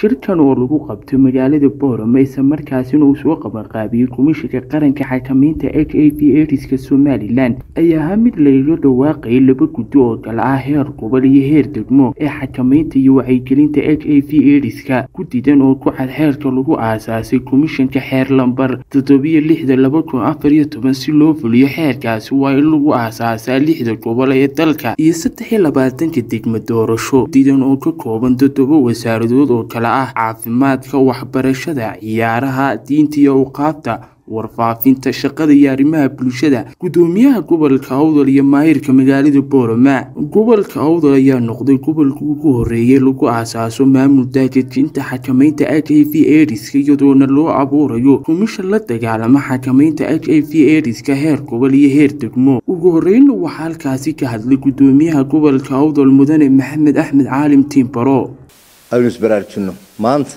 shirkan oo lagu qabto magaalada boorama isla markaasina uu soo qabanqaabiyey komishanka qaranka xakamaynta h a v ediska somalilan ayaa ahaa mid lagaga dhawaaqayay laba guddi oo kale ah heer gobol iyo heer degmo ee xakamaynta iyo wacyigelinta h a v ediska guddidan oo ku cad xeerka lagu aasaasay komishanka xeer lambar toddobiyo lixda laba kun afar iyo toban si loo fuliyo xeerkaasi waa in lagu aasaasaa lixda gobol ee dalka iyo saddex iyo labaatanka degmo doorasho guddidan oo ka kooban toddoba wasaaradood oo kale ah caafimaadka waxbarashada ciyaaraha diinta iyo awqaafta warfaafinta shaqada iyo arrimaha bulshada guddoomiyaha gobolka awdal iyo maahirka magaalada boorama gobolka awdal ayaa noqday gobolka ugu horeeyay lagu aasaaso maamul daajajinta xakamaynta h a v ediska iyadoona loo abuurayo komishan la dagaalama xakamaynta h a v ediska heer gobol iyo heer degmo ugu horeyna waxaa halkaasi ka hadlay guddoomiyaha gobolka awdal mudane maxamed axmed caalim tiimbaro aynu isbaraarujinno maanta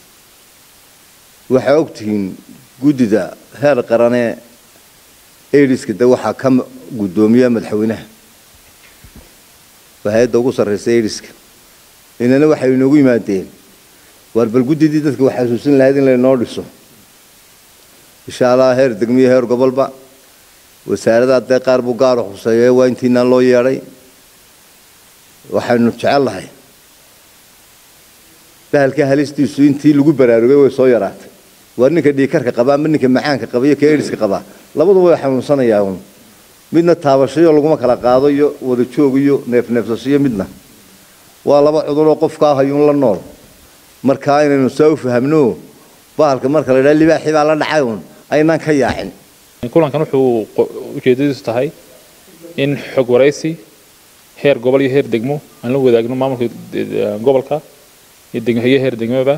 waxaa ogtihiin guddida heer qaranee ediska de waxaa ka guddoomiya madaxweynaha waa hay-adda ugu sarreysa ediska inana waxay inoogu yimaadeen waar bal guddidii dadka wax xasuusin lahayd in laynoo dhiso insha allah heer degmiyo heer gobolba wasaaradaha dee qaar buu gaaro khuseeye waa intiinaan loo yeedhay waxaynu jecel lahay bahalka halistiisu intii lagu baraarugay way soo yaraatay waa ninka dhiikarka qabaa ama ninka macaanka qaba iyo ka ediska qabaa labaduba way xanuunsanayaa un midna taabashayo laguma kala qaado iyo wada joog iyo neefneefsashiyo midna waa laba cuduroo qofkaa hayuun la nool markaa inaynu saa u fahamno bahalka marka la idhaha libaaxii baa la dhacay un aynaan ka yaacin kulankan wuxuu ujeedadiisu tahay in xog waraysi heer gobol iyo heer degmo aan la wadaagno maamulka gobolka iyo heer degmaba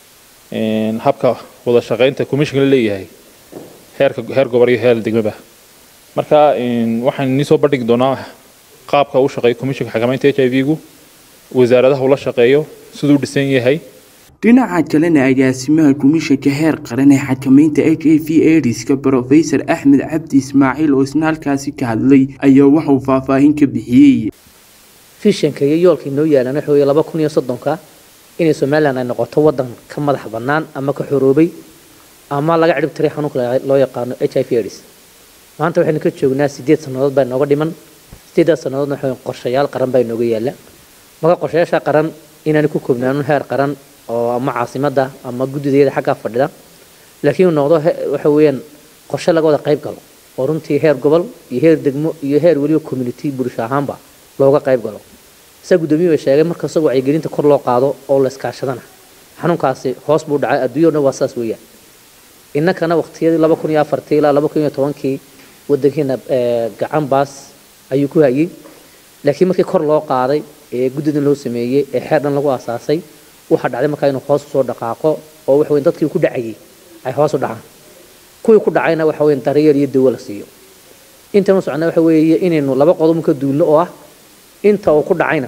habka wada shaqaynta commissionka la leeyahay heerka heer gobol iyo heer degmaba marka waxaan inii soo bandhigi doonaa qaabka uu shaqeeyo commissionka xakamaynta h i v-gu wasaaradaha uu la shaqeeyo siduu dhisan yahay dhinaca kalena agaasimaha komishanka heer qaran ee xakamaynta h a v ediska brofesor axmed cabdi ismaaciil oo isna halkaasi ka hadlay ayaa waxauu faahfaahin ka bixiyey fishanka iyo yoolkii noo yaalan waxa weeye laba kun iyo soddonka inay somalilan ay noqoto waddan ka madax bannaan ama ka xoroobay ama laga cidhib tiray xanuunka loo yaqaano h i v aids maanta waxaynu ka joognaa siddeed sannadood baa nooga dhiman siddeeddaas sannadoodna waxa qorshayaal qaran baa inooga yaalla marka qorshayaasha qaran inaanu ku koobnaano heer qaran oo ama caasimadda ama guddideeda xaggaa fadhida laakiin uu noqdo waxa weeyaan qorshe laga wada qayb galo oo runtii heer gobol iyo heer degmo iyo heer weliba community bulsho ahaanba looga qayb galo saa guddoomiye bay sheegay marka isagoo wacyigelinta kor loo qaado oo la iskaashadana xanuunkaasi hoos buu dhacay adduunya o dhan waa saas weeyaan innakana waqtiyadii laba kun iyo afartii ilaa laba kun iyo tobankii waddankeena gacan baas ayuu ku hayay laakiin markii kor loo qaaday ee guddidan loo sameeyey ee xeer dhan lagu aasaasay waxaa dhacday markaa inuu hoos usoo dhaqaaqo oo waxa weyn dadkii ku dhacayay ay hoos u dhacaan kuwii ku dhacayna waxa weyn daryeel iyo dawo la siiyo intanu socna waxa weeye inaynu laba qodob ka duulno oo ah inta uu ku dhacayna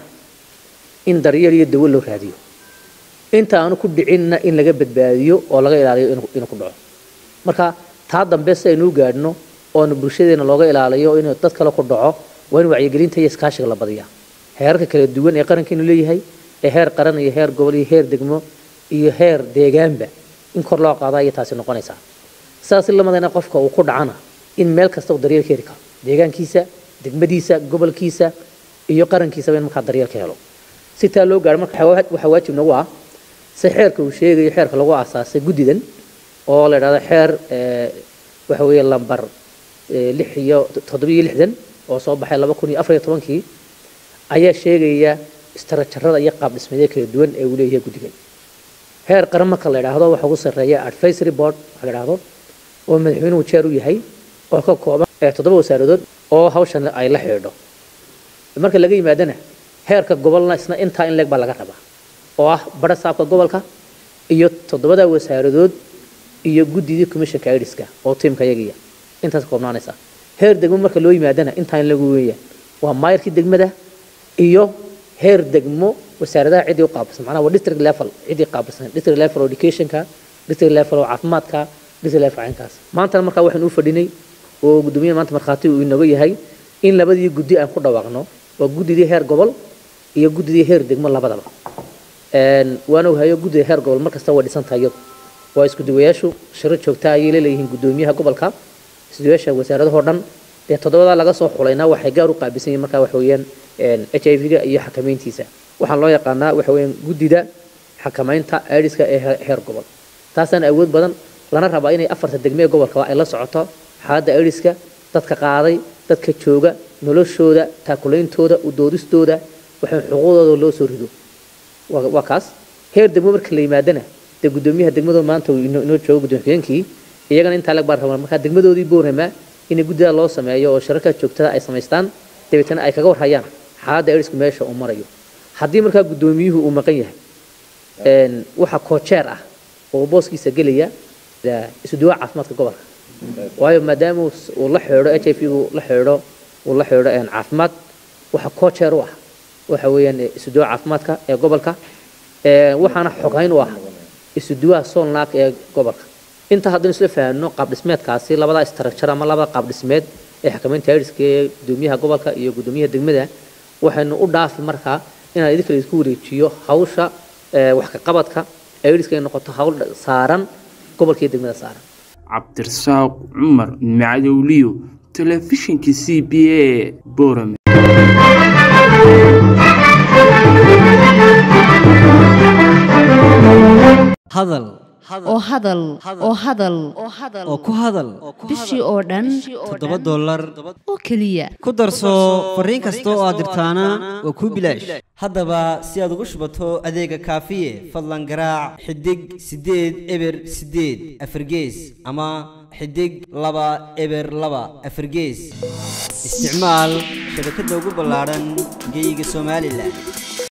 in daryeel iyo dawo loo raadiyo inta aanu ku dhicinna in laga badbaadiyo oo laga ilaaliyo inuu ku dhaco marka taa dambe si aynu u gaadhno oonu bulshadeena looga ilaaliyo inuu dad kale ku dhaco waa in wacyigelinta iyo iskaashiga la badiyaa heerarka kala duwan ee qarankeenu leeyahay ee heer qaran iyo heer gobol iyo heer degmo iyo heer deegaanba in kor loo qaada ayay taasi noqonaysaa saas lamadana qofka uu ku dhacana in meel kasta uu daryeel ka heli karo deegaankiisa degmadiisa gobolkiisa iyo qarankiisaba in markaa daryeel ka helo si taa loo gaaro marka waxaa waajib nagu ah si xeerka uu sheegayo xeerka lagu aasaasay guddidan oo la idhahdo xeer waxa weeye lambar lix iyo toddobiyo lixdan oo soo baxay laba kun iyo afar iyo tobankii ayaa sheegaya istarajarada iyo qaab dhismeedyo kala duwan ee uu leeyahay guddigan heer qaran marka la idhaahdo waxa ugu sarreeya advisory board waxa la idhaahdo oo madaxweynuhu jeer u yahay oo ka kooban toddoba wasaaradood oo hawshan ay la xidhiidho marka laga yimaadana heerka gobolna isna intaa in leeg baa laga rabaa oo ah badha saabka gobolka iyo toddobada wasaaradood iyo guddidii commissionka idiska oo tiimka yagiya intaas koobnaanaysa heer degmo marka loo yimaadana intaa in lagu weeyaan waa maayarkii degmada iyo heer degmo wasaaradaha ciddii u qaabilsan macnaha waa district level ciddii qaabilsan district level oo educationka district level oo caafimaadka district level caynkaas maantana markaa waxaan u fadhinay oo guddoomiyaha maanta markhaati uu inooga yahay in labadii guddi aan ku dhawaaqno waa guddidii heer gobol iyo guddidii heer degmo labadaba waana hayo guddiga heer gobol mar kasta way dhisan tahay iyadu waa iskuduwayaashu shiro joogta ayay leeleeyihiin guddoomiyaha gobolka iskuduwayaasha wasaaradahoo dhan dee toddobadaa laga soo xulayna waxay gaar u qaabisan yihiin markaa waxa weeyaan h i v-ga iyo xakamayntiisa waxaan loo yaqaanaa waxa weeyaan guddida xakamaynta aidiska ee heer gobol taasaan awood badan lana rabaa inay afarta degme ee gobolka ay la socoto xaaladda aidiska dadka qaaday dadka jooga noloshooda taakulaintooda udoodistooda waxay xuquuqdooda loo soo rido waa kaas heer degmo marka la yimaadana dee guddoomiyaha degmadu maanta uu inoo joogo guddoomiyeenkii iyagana intaa lag baan rabaa markaa degmadoodii boorama in guddida loo sameeyo oo shirarka joogtada ay samaystaan dabeetana ay kaga warhayaan xaaladda aidsku meesha uu marayo haddii markaa guddoomiyuhu uu maqan yahay waxa koojeer ah oo booskiisa gelaya isuduwa caafimaadka gobolka waayo maadaama uu la xeedho h i v gu la xeedho uu la xeedho caafimaad waxa koojeer u ah waxa weeyaan isuduwa caafimaadka ee gobolka waxaana xogayn u ah isuduwaha soolnaag ee gobolka inta haddaynu isla fahanno qaab dhismeedkaasi labadaa istarakjar ama labada qaab dhismeed ee xakamaynta aidiska ee guddoomiyaha gobolka iyo guddoomiyaha degmada waxaynu u dhaafi markaa inaan idinka laisku wareejiyo hawsha wax ka qabadka aidiska ay noqoto hawl saaran gobolka iyo degmada saaran cabdirasaaq cumar macadowliyo telefishinka c b a borame hadal oo hadal oo hadal oo ku hadal bishii oo dhan toddoba dollar oo keliya ku darso fariin kasta oo aad dirtaana waa kuu bilaash haddaba si aad ugu shubato adeega kaafiye fadlan garaac xidig siddeed eber siddeed afargees ama xidig laba eber laba afargees isticmaal shabakadda ugu ballaadhan geeyiga somalilan